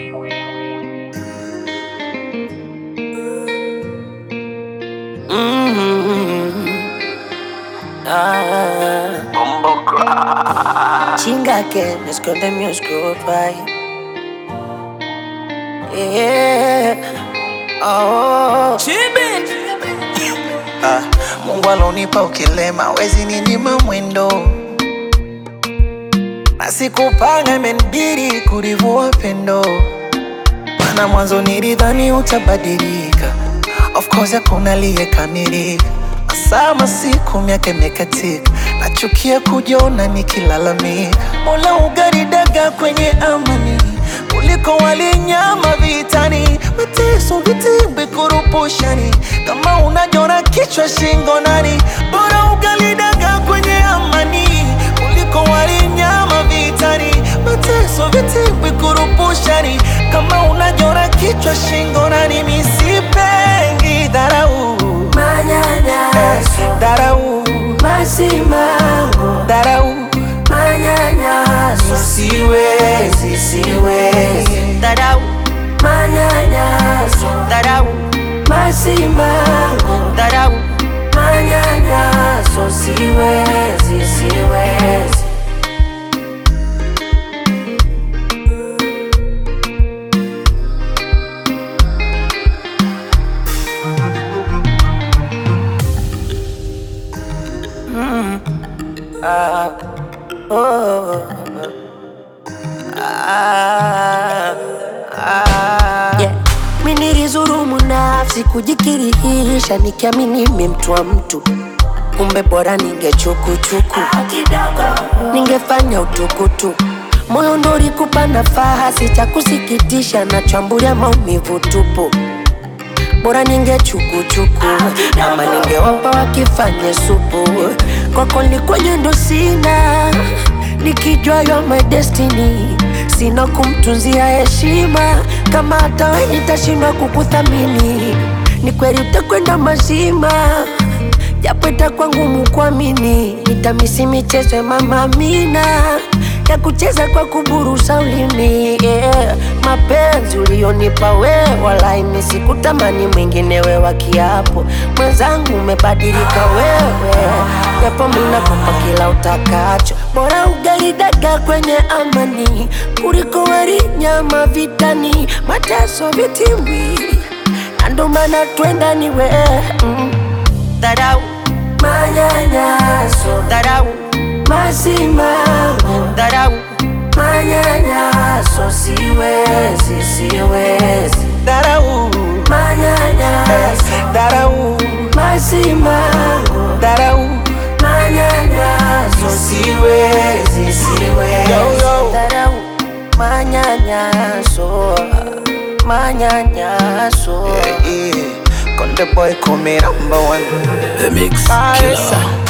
Chinga que me esconde mi oscuro pai. Yeah. Oh. Ah, Mungu alonipa ukilema, wezi ninyima mwendo, na sikupanga, imenibidi kurivua pendo, maana mwanzo nilidhani utabadilika. Of course hakuna aliyekamilika, masaa masiku miaka imekatika, nachukia kujiona nikilalamika. Mola ugaridaga kwenye amani kuliko walinyama vitani, mateso vitimbi kurupushani, kama unajona kichwa shingo nani, bora ugalidaga kwenye amani kuliko walinyama vitani, mateso vitimbi kurupushani, kama unajona kichwa shingo nani, misipengi dharau Manyanyaso, dharau masimango, dharau manyanyaso, siwezi siwezi dharau, manyanyaso, dharau masimango, dharau manyanyaso, siwezi, siwezi. Yeah. Mi nilizurumu nafsi kujikirihisha nikiamini mi mtu wa mtu, kumbe bora ningechukuchuku, ningefanya utukutu. Moyo ndo ulikupa nafasi, cha kusikitisha nachambulia maumivu tupu. Bora ningechukuchuku ama ningewapa wakifanye supu. Kwako likwenye ndo sina, nikijua yo my destiny, sina kumtunzia heshima. Kama hata we nitashindwa kukuthamini, ni kweli utakwenda mazima japo itakuwa ngumu kuamini. Nitamisi michezo ya mama Amina ya kucheza kwa kuburusa ulimi yeah. Mapenzi ulionipa wewe, walai mimi sikutamani mwingine we wa kiapo. Mwenzangu umebadilika wewe, japo mimi nakupa kila utakacho. Bora ugali dagaa kwenye amani kuliko wali nyama vitani, mateso vitimbi, na ndo maana twenda ni wewe mm. Dharau, manyanyaso, dharau masimango, dharau manyanyaso, siwezi, siwezi, dharau manyanyaso, dharau masimango, dharau manyanyaso, siwezi, siwezi, Yo, yo. dharau, manyanyaso, manyanyaso. yeah, yeah. Konde boy call me number one The Mix Maresa. Killer.